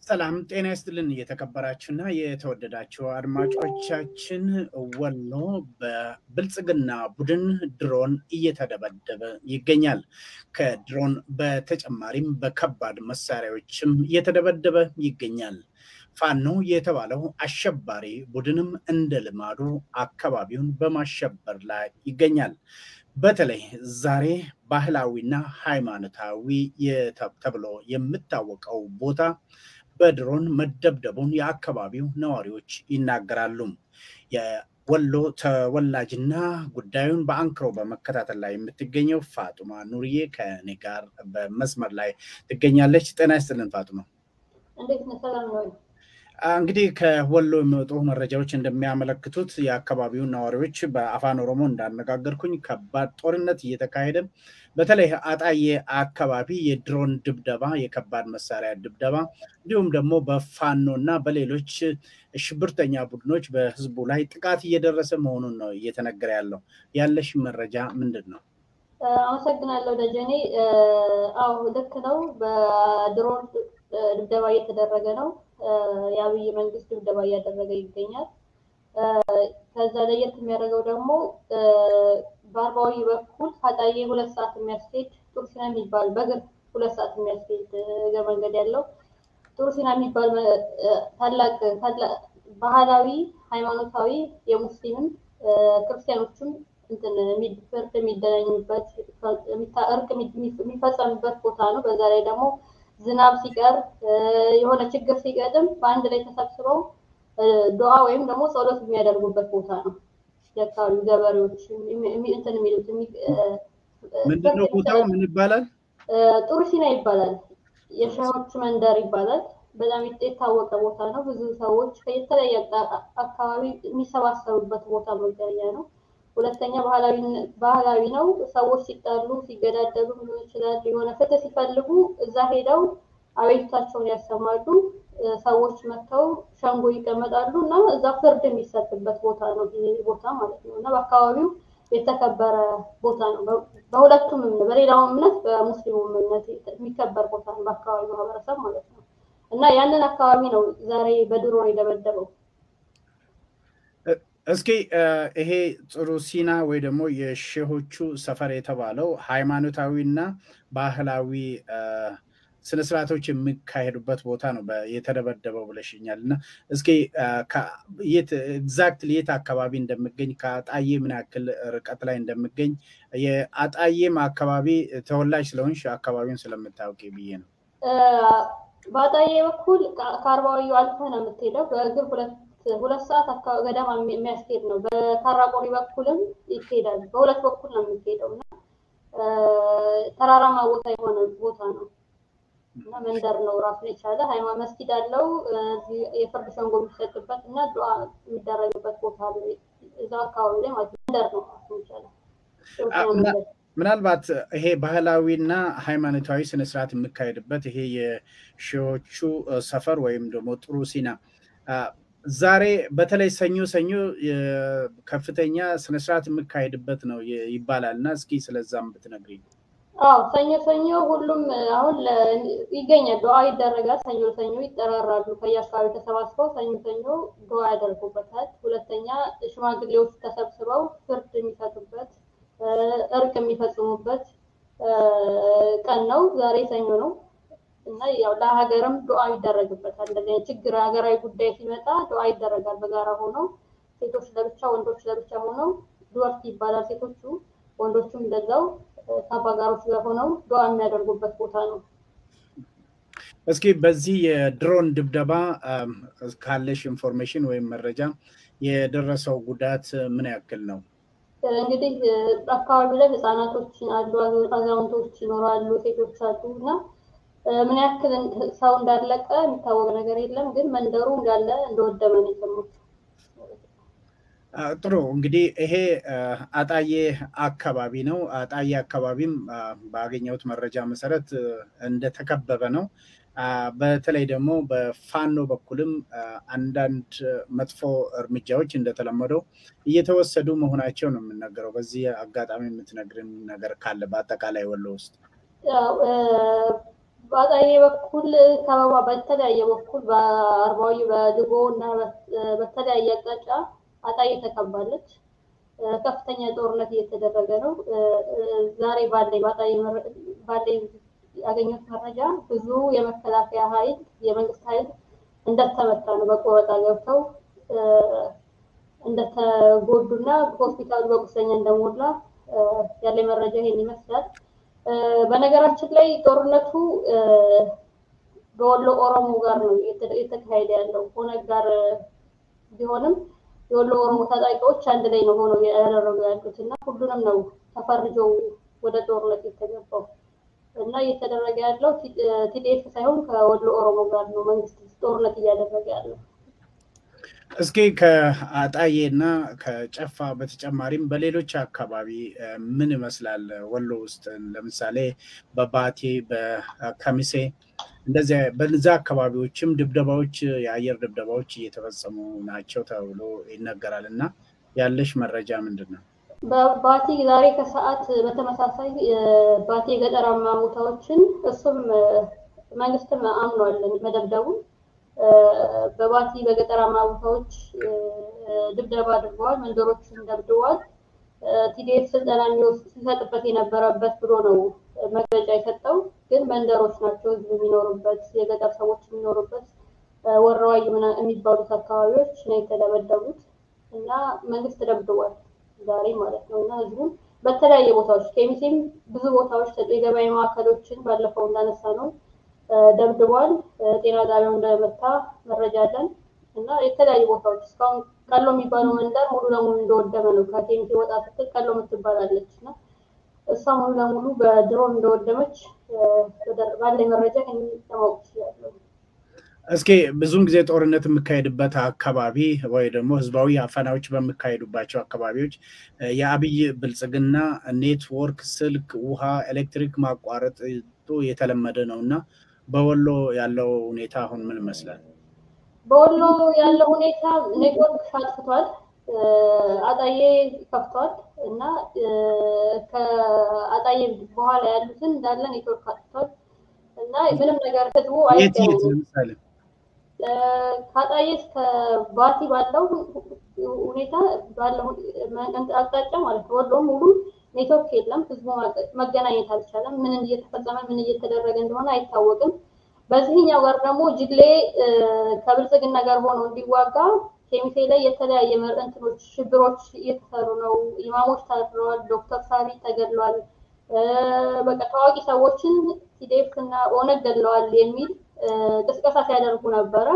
ሰላም ጤና ይስጥልን። የተከበራችሁና የተወደዳችሁ አድማጮቻችን፣ ወሎ በብልጽግና ቡድን ድሮን እየተደበደበ ይገኛል። ከድሮን በተጨማሪም በከባድ መሳሪያዎችም እየተደበደበ ይገኛል። ፋኖ የተባለው አሸባሪ ቡድንም እንደ ልማዱ አካባቢውን በማሸበር ላይ ይገኛል። በተለይ ዛሬ ባህላዊና ሃይማኖታዊ ተብሎ የሚታወቀው ቦታ በድሮን መደብደቡን የአካባቢው ነዋሪዎች ይናገራሉ። የወሎ ተወላጅና ጉዳዩን በአንክሮ በመከታተል ላይ የምትገኘው ፋጡማ ኑርዬ ከኔ ጋር በመስመር ላይ ትገኛለች። ጤና ይስጥልን ፋጡማ። እንዴት ነህ? ሰላም ነው? እንግዲህ ከወሎ የሚወጡ መረጃዎች እንደሚያመለክቱት የአካባቢውን ነዋሪዎች በአፋን ኦሮሞ እንዳነጋገርኩኝ ከባድ ጦርነት እየተካሄደ በተለይ አጣዬ አካባቢ የድሮን ድብደባ፣ የከባድ መሳሪያ ድብደባ እንዲሁም ደግሞ በፋኖ እና በሌሎች ሽብርተኛ ቡድኖች በህዝቡ ላይ ጥቃት እየደረሰ መሆኑን ነው እየተነገረ ያለው። ያለሽ መረጃ ምንድን ነው? አመሰግናለሁ ደጀኔ። አዎ ልክ ነው። በድሮን ድብደባ እየተደረገ ነው። የአብይ መንግስት ድብደባ እያደረገ ይገኛል። ከዛ ለየት የሚያደርገው ደግሞ በአርባዊ በኩል ከአጣዬ ሁለት ሰዓት የሚያስኬድ ጡርሲና የሚባል በእግር ሁለት ሰዓት የሚያስኬድ እግር መንገድ ያለው ጡርሲና የሚባል ታላቅ ባህላዊ ሃይማኖታዊ የሙስሊምም ክርስቲያኖችም እንትን ፍርድ የሚገናኙበት እርቅ የሚፈጸምበት ቦታ ነው። በዛ ላይ ደግሞ ዝናብ ሲቀር የሆነ ችግር ሲገጥም በአንድ ላይ ተሰብስበው ዱዓ ወይም ደግሞ ጸሎት የሚያደርጉበት ቦታ ነው። የአካባቢው ገበሬዎች እንትን የሚሉት ምንድነው ቦታው? ምን ይባላል? ጡርሲና ይባላል። የሻዎች መንደር ይባላል። በጣም የታወቀ ቦታ ነው። ብዙ ሰዎች የተለያየ አካባቢ የሚሰባሰቡበት ቦታ መገኛ ነው። ሁለተኛ ባህላዊ ነው። ሰዎች ሲጣሉ ሲገዳደሉ ሊሆን ይችላል። የሆነ ፍትህ ሲፈልጉ እዛ ሄደው አቤቱታቸውን ያሰማሉ። ሰዎች መጥተው ሸንጎ ይቀመጣሉ እና እዛ ፍርድ የሚሰጥበት ቦታ ነው ይሄ ቦታ ማለት ነው። እና በአካባቢው የተከበረ ቦታ ነው። በሁለቱም እምነት በሌላው እምነት በሙስሊሙ እምነት የሚከበር ቦታ ነው በአካባቢው ማህበረሰብ ማለት ነው። እና ያንን አካባቢ ነው ዛሬ በድሮን የደበደበው። እስኪ ይሄ ጥሩ ሲና ወይ ደግሞ የሼሆቹ ሰፈር የተባለው ሃይማኖታዊና ባህላዊ ስነስርዓቶች የሚካሄዱበት ቦታ ነው የተደበደበው ብለሽኛል። እና እስኪ ኤግዛክትሊ የት አካባቢ እንደሚገኝ ከአጣዬ ምን ያክል ርቀት ላይ እንደሚገኝ የአጣዬም አካባቢ ተወላጅ ስለሆንሽ አካባቢውን ስለምታውቂ ብዬ ነው። በአጣዬ በኩል ከአርባዊ አልፈህ ነው የምትሄደው በእግር ሁለት ሁለት ሰዓት አካባቢ ገደማ የሚያስኬድ ነው። በካራቆሪ በኩልም ይሄዳል። በሁለት በኩል ነው የሚሄደው እና ተራራማ ቦታ የሆነ ቦታ ነው እና መንደር ነው ራሱን የቻለ ሃይማኖት መስጊድ አለው። የፍርድ ሸንጎ የሚሰጥበት እና ዱዓ የሚደረግበት ቦታ አለ እዛው አካባቢ ላይ ማለት መንደር ነው ራሱን የቻለ ምናልባት ይሄ ባህላዊና ሃይማኖታዊ ስነስርዓት የሚካሄድበት ይሄ የሺዎቹ ሰፈር ወይም ደግሞ ጥሩ ሲና ዛሬ በተለይ ሰኞ ሰኞ ከፍተኛ ስነስርዓት የሚካሄድበት ነው ይባላል እና እስኪ ስለዛም ብትነግሪኝ። አዎ ሰኞ ሰኞ ሁሉም አሁን ይገኛል፣ ዱዓ ይደረጋል። ሰኞ ሰኞ ይጠራራሉ። ከየአካባቢ ተሰባስበው ሰኞ ሰኞ ዱዓ ያደርጉበታል። ሁለተኛ ሽማግሌዎች ተሰብስበው ፍርድ የሚሰጡበት እርቅ የሚፈጽሙበት ቀን ነው። ዛሬ ሰኞ ነው። እና ያው ለሀገርም ዱዓ ይደረግበታል። እንደዚህ ችግር ሀገራዊ ጉዳይ ሲመጣ ዱዓ ይደረጋል። በጋራ ሆነው ሴቶች ለብቻ ወንዶች ለብቻ ሆነው ዱወርት ይባላል ሴቶቹ፣ ወንዶቹም እንደዛው ከአባጋሮች ጋር ሆነው ዱዓ የሚያደርጉበት ቦታ ነው። እስኪ በዚህ የድሮን ድብደባ ካለሽ ኢንፎርሜሽን ወይም መረጃ የደረሰው ጉዳት ምን ያክል ነው? እንግዲህ አካባቢ ላይ ህፃናቶች አሉ፣ አዛውንቶች ይኖራሉ፣ ሴቶች አሉ እና ምን ያክል ሰው እንዳለቀ የሚታወቅ ነገር የለም፣ ግን መንደሩ እንዳለ እንደወደመ ነው የሰሙት። ጥሩ እንግዲህ ይሄ አጣዬ አካባቢ ነው። አጣዬ አካባቢም ባገኘሁት መረጃ መሰረት እንደተከበበ ነው። በተለይ ደግሞ በፋኖ በኩልም አንዳንድ መጥፎ እርምጃዎች እንደተለመደው እየተወሰዱ መሆናቸው ነው የምነገረው። በዚህ አጋጣሚ የምትነግርን ነገር ካለ በአጠቃላይ ወሎ ውስጥ በአጣዬ በኩል ከበባ በተለያየ በኩል በአርባዊ በድጎ እና በተለያየ አቅጣጫ አጣዬ ተከባለች። ከፍተኛ ጦርነት እየተደረገ ነው። ዛሬ ባለኝ በአጣዬ ባለኝ ያገኘሁት መረጃ ብዙ የመከላከያ ኃይል የመንግስት ኃይል እንደተመታ ነው። በቆረጣ ገብተው እንደተጎዱና ሆስፒታሉ በቁስለኛ እንደሞላ ያለኝ መረጃ ይሄን ይመስላል። በነገራችን ላይ ጦርነቱ በወሎ ኦሮሞ ጋር ነው እየተካሄደ ያለው። ኦነግ ጋር ቢሆንም የወሎ ኦሮሞ ታጣቂዎች አንድ ላይ ነው ሆነው ያደረጉ ያሉት እና ሁሉንም ነው ተፈርጀው ወደ ጦርነት የተገባው እና እየተደረገ ያለው ቲዲኤፍ ሳይሆን ከወሎ ኦሮሞ ጋር ነው መንግስት ጦርነት እያደረገ ያለው። እስኪ ከአጣዬ እና ከጨፋ በተጨማሪም በሌሎች አካባቢ ምን ይመስላል? ወሎ ውስጥ ለምሳሌ በባቴ በከሚሴ እንደዚያ በዛ አካባቢዎችም ድብደባዎች የአየር ድብደባዎች እየተፈጸሙ ናቸው ተብሎ ይነገራል እና ያለሽ መረጃ ምንድን ነው? በባቲ ዛሬ ከሰዓት በተመሳሳይ ባቲ የገጠራማ ቦታዎችን እሱም መንግስትም አምኗል መደብደቡን በባቲ በገጠራማ ቦታዎች ድብደባ አድርገዋል። መንደሮችን ደብድበዋል። ቲዲኤፍ ስልጠና ሲሰጥበት የነበረበት ብሎ ነው መግለጫ የሰጠው። ግን መንደሮች ናቸው ህዝብ የሚኖሩበት የገጠር ሰዎች የሚኖሩበት ወረዋይ የሚባሉት አካባቢዎች ነው የተደበደቡት እና መንግስት ደብድቧል ዛሬ ማለት ነው እና ህዝቡም በተለያየ ቦታዎች ኬሚሴም ብዙ ቦታዎች የገበያ ማዕከሎችን ባለፈው እንዳነሳ ነው ደብድቧል። ጤና ጣቢያው እንደመታ መረጃ አለን እና የተለያዩ ቦታዎች እስካሁን ቀሎ የሚባለው መንደር ሙሉ ለሙሉ እንደወደመ ነው። ከኬሚሴ ወጣ ስትል ቀሎ የምትባላለች እና እሷ ሙሉ ለሙሉ በድሮን እንደወደመች ባለኝ መረጃ ለማወቅ ይችላለሁ። እስኪ ብዙውን ጊዜ ጦርነት የሚካሄድበት አካባቢ ወይ ደግሞ ህዝባዊ አፈናዎች በሚካሄዱባቸው አካባቢዎች የአብይ ብልጽግና ኔትወርክ፣ ስልክ፣ ውሃ፣ ኤሌክትሪክ ማቋረጥ የተለመደ ነው እና በወሎ ያለው ሁኔታ አሁን ምን ይመስላል? በወሎ ያለው ሁኔታ ኔትወርክ አጥፍቷል። አጣዬ ከፍቷል እና ከአጣዬ በኋላ ያሉትን እንዳለ ኔትወርክ አጥፍቷል እና ምንም ነገር ህዝቡ አይገናኝም። ከአጣዬ እስከ ባቲ ባለው ሁኔታ ባለው አቅጣጫ ማለት ነው ወሎ ሙሉ ኔትወርክ የለም። ህዝቡ መገናኘት አልቻለም። ምን እየተፈጸመ ምን እየተደረገ እንደሆነ አይታወቅም። በዚህኛው ጋር ደግሞ ጅግሌ ከብልጽግና ጋር ሆኖ እንዲዋጋ ኬሚሴ ላይ የተለያየ እንትኖች ሽብሮች እየተሰሩ ነው። ኢማሞች ታስረዋል። ዶክተር ሳሪ ተገድሏል። በቃ ታዋቂ ሰዎችን ቲዴፍ እና ኦነግ ገድለዋል የሚል ቅስቀሳ ሲያደርጉ ነበረ።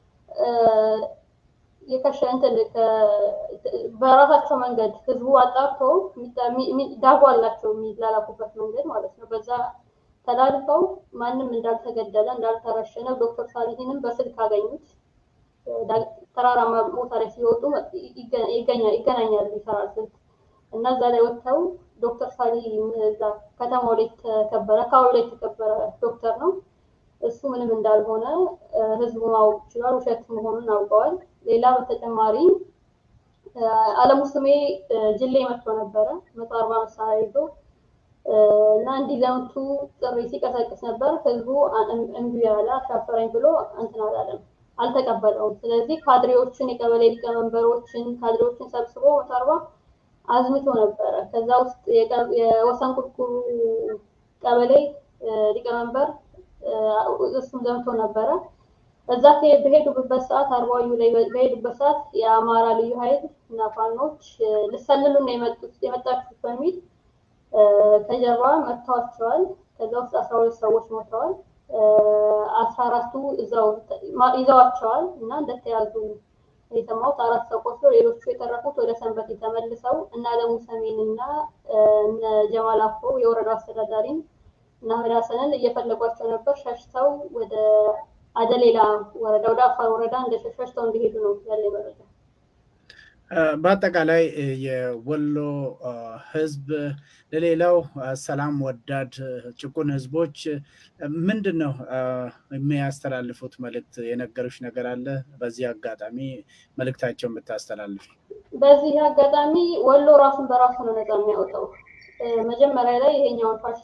የከሸ እንትን በራሳቸው መንገድ ህዝቡ አጣርቶ ዳቦ አላቸው የሚላላኩበት መንገድ ማለት ነው። በዛ ተላልፈው ማንም እንዳልተገደለ እንዳልተረሸነ ዶክተር ሳሊሂንም በስልክ አገኙት። ተራራማ ቦታ ላይ ሲወጡ ይገናኛሉ ይሰራል ስልክ እና እዛ ላይ ወጥተው ዶክተር ሳሊህ እዛ ከተማው ላይ የተከበረ አካባቢ ላይ የተከበረ ዶክተር ነው እሱ ምንም እንዳልሆነ ህዝቡ ማወቅ ይችላል። ውሸት መሆኑን አውቀዋል። ሌላ በተጨማሪ አለሙ ስሜ ጅሌ መጥቶ ነበረ መቶ አርባ መሳሪያ ይዞ እና እንዲዘምቱ ጥሪ ሲቀሰቅስ ነበር። ህዝቡ እምቢ ያለ አሻፈረኝ ብሎ እንትን አላለም፣ አልተቀበለውም። ስለዚህ ካድሬዎችን የቀበሌ ሊቀመንበሮችን ካድሬዎችን ሰብስቦ መቶ አርባ አዝምቶ ነበረ። ከዛ ውስጥ የወሰን ቁልቁሉ ቀበሌ ሊቀመንበር እሱም ዘምቶ ነበረ። እዛ በሄዱበት ሰዓት አርባዩ ላይ በሄዱበት ሰዓት የአማራ ልዩ ኃይል እና ፋኖች ልሰልሉ ነው የመጣችሁት በሚል ከጀርባ መጥተዋቸዋል። ከዛ ውስጥ አስራ ሁለት ሰዎች ሞተዋል። አስራ አራቱ እዛው ይዘዋቸዋል እና እንደተያዙ የሰማሁት አራት ሰው ቆስሎ ሌሎቹ የተረፉት ወደ ሰንበት ተመልሰው እና አለሙ ሰሜን እና እነ ጀማል አፍሮ የወረዳው አስተዳዳሪን እና ህዳሰንን እየፈለጓቸው ነበር። ሸሽተው ወደ አደሌላ ወረዳ ወደ አፋር ወረዳ እንደሸሽተው እንዲሄዱ ነው ያለ መረጃ። በአጠቃላይ የወሎ ህዝብ ለሌላው ሰላም ወዳድ ጭቁን ህዝቦች ምንድን ነው የሚያስተላልፉት መልእክት? የነገሩች ነገር አለ? በዚህ አጋጣሚ መልእክታቸውን ብታስተላልፍ። በዚህ አጋጣሚ ወሎ ራሱን በራሱ ነው ነፃ የሚያወጣው። መጀመሪያ ላይ ይሄኛውን ፋሽስት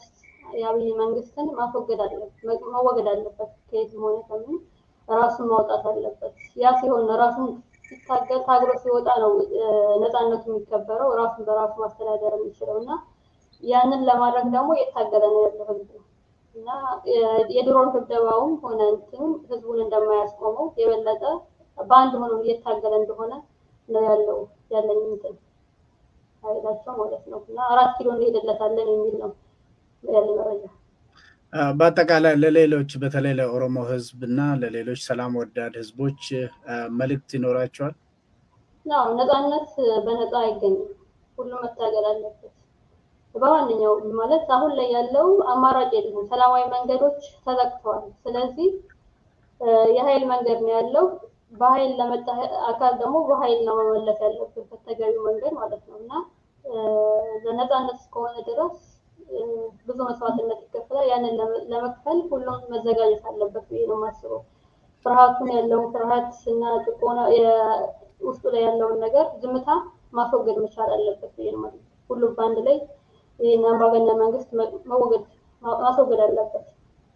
የአብይ መንግስትን ማስወገድ አለበት መወገድ አለበት። ከየትም ሆነ ከምን ራሱን ማውጣት አለበት። ያ ሲሆን ራሱን ሲታገል ታግሎ ሲወጣ ነው ነፃነቱ የሚከበረው ራሱን በራሱ ማስተዳደር የሚችለው እና ያንን ለማድረግ ደግሞ እየታገለ ነው ያለው ህዝብ እና የድሮን ድብደባውም ሆነ እንትኑ ህዝቡን እንደማያስቆመው የበለጠ በአንድ ሆኖ እየታገለ እንደሆነ ነው ያለው ያለኝ እንትን ኃይላቸው ማለት ነው እና አራት ኪሎ እንሄድለታለን የሚል ነው ያለ መረጃ። በአጠቃላይ ለሌሎች በተለይ ለኦሮሞ ህዝብ እና ለሌሎች ሰላም ወዳድ ህዝቦች መልእክት ይኖራቸዋል? አዎ ነፃነት በነፃ አይገኝም። ሁሉም መታገል አለበት። በማንኛው ማለት አሁን ላይ ያለው አማራጭ የለም። ሰላማዊ መንገዶች ተዘግተዋል። ስለዚህ የኃይል መንገድ ነው ያለው። በኃይል ለመጣ አካል ደግሞ በኃይል ነው መመለስ ያለብን በተገቢው መንገድ ማለት ነው እና ለነፃነት እስከሆነ ድረስ ብዙ መስዋዕትነት ይከፈላል። ያንን ለመክፈል ሁሉም መዘጋጀት አለበት ብዬ ነው የማስበው። ፍርሃቱን ያለውን ፍርሃት እና ጭቆና ውስጡ ላይ ያለውን ነገር ዝምታ ማስወገድ መቻል አለበት ብዬ ነው ማለት ሁሉም በአንድ ላይ ይህን አምባገነን መንግስት መወገድ ማስወገድ አለበት።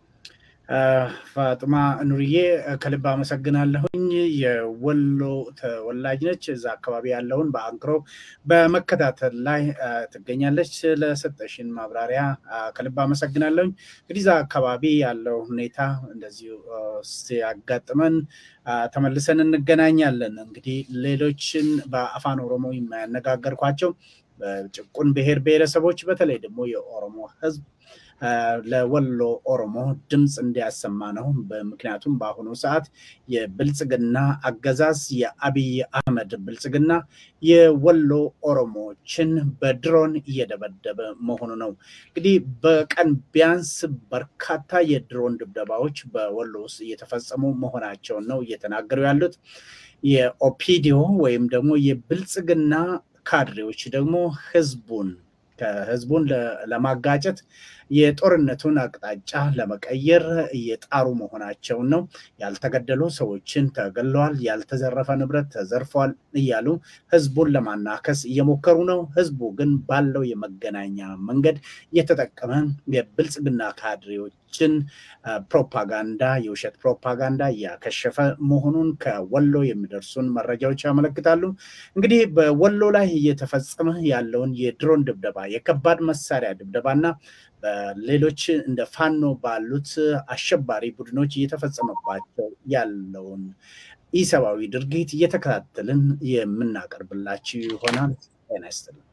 ፋጥማ ኑርዬ ከልብ አመሰግናለሁኝ። የወሎ ተወላጅ ነች። እዛ አካባቢ ያለውን በአንክሮ በመከታተል ላይ ትገኛለች። ለሰጠሽን ማብራሪያ ከልብ አመሰግናለሁኝ። እንግዲህ እዛ አካባቢ ያለው ሁኔታ እንደዚሁ ሲያጋጥመን ተመልሰን እንገናኛለን። እንግዲህ ሌሎችን በአፋን ኦሮሞ የሚያነጋገርኳቸው ጭቁን ብሔር ብሔረሰቦች በተለይ ደግሞ የኦሮሞ ህዝብ ለወሎ ኦሮሞ ድምፅ እንዲያሰማ ነው። ምክንያቱም በአሁኑ ሰዓት የብልጽግና አገዛዝ የአብይ አህመድ ብልጽግና የወሎ ኦሮሞዎችን በድሮን እየደበደበ መሆኑ ነው። እንግዲህ በቀን ቢያንስ በርካታ የድሮን ድብደባዎች በወሎ ውስጥ እየተፈጸሙ መሆናቸውን ነው እየተናገሩ ያሉት። የኦፒዲዮ ወይም ደግሞ የብልጽግና ካድሬዎች ደግሞ ህዝቡን ከህዝቡን ለማጋጨት የጦርነቱን አቅጣጫ ለመቀየር እየጣሩ መሆናቸውን ነው። ያልተገደሉ ሰዎችን ተገለዋል፣ ያልተዘረፈ ንብረት ተዘርፏል እያሉ ህዝቡን ለማናከስ እየሞከሩ ነው። ህዝቡ ግን ባለው የመገናኛ መንገድ እየተጠቀመ የብልጽግና ካድሬዎችን ፕሮፓጋንዳ፣ የውሸት ፕሮፓጋንዳ እያከሸፈ መሆኑን ከወሎ የሚደርሱን መረጃዎች ያመለክታሉ። እንግዲህ በወሎ ላይ እየተፈጸመ ያለውን የድሮን ድብደባ፣ የከባድ መሳሪያ ድብደባና በሌሎች እንደ ፋኖ ባሉት አሸባሪ ቡድኖች እየተፈጸመባቸው ያለውን ኢሰብአዊ ድርጊት እየተከታተልን የምናቀርብላችሁ ይሆናል። ጤና ይስጥልን።